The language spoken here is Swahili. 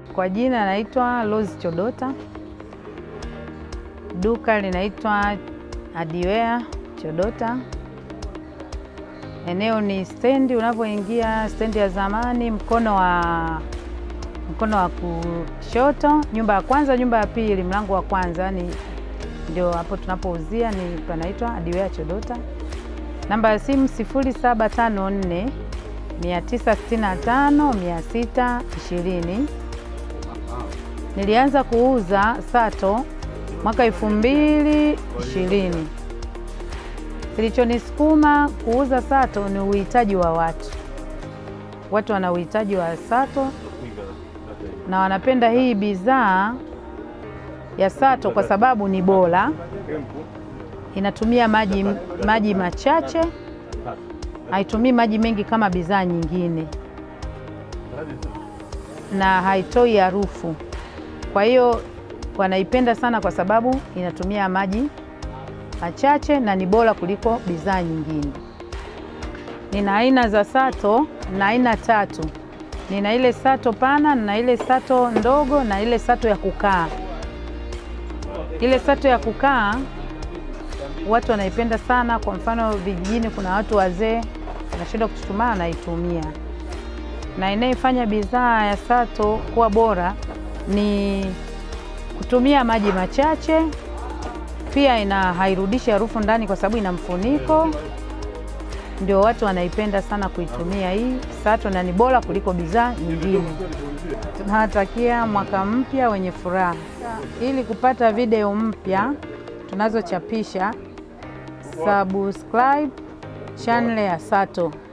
Kwa jina naitwa Rose Chodota, duka linaitwa Adiwea Chodota. Eneo ni stendi, unapoingia stendi ya zamani, mkono wa mkono wa kushoto, nyumba ya kwanza, nyumba ya pili, mlango wa kwanza, ni ndio hapo tunapouzia, ni panaitwa Adiwea Chodota. Namba ya simu 0754 965 620. Nilianza kuuza sato mwaka elfu mbili ishirini. Kilichonisukuma kuuza sato ni uhitaji wa watu. Watu wana uhitaji wa sato na wanapenda hii bidhaa ya sato kwa sababu ni bora, inatumia maji, maji machache, haitumii maji mengi kama bidhaa nyingine, na haitoi harufu. Kwa hiyo wanaipenda sana kwa sababu inatumia maji machache na ni bora kuliko bidhaa nyingine. Nina aina za sato na aina tatu. Nina ile sato pana na ile sato ndogo na ile sato ya kukaa. Ile sato ya kukaa watu wanaipenda sana. Kwa mfano, vijijini kuna watu wazee wanashindwa kuchuchumaa, wanaitumia. Na inayefanya bidhaa ya sato kuwa bora ni kutumia maji machache, pia ina hairudishi harufu ndani kwa sababu ina mfuniko. Ndio watu wanaipenda sana kuitumia hii sato, na ni bora kuliko bidhaa nyingine. Tunawatakia mwaka mpya wenye furaha. Ili kupata video mpya tunazochapisha, subscribe channel ya Sato.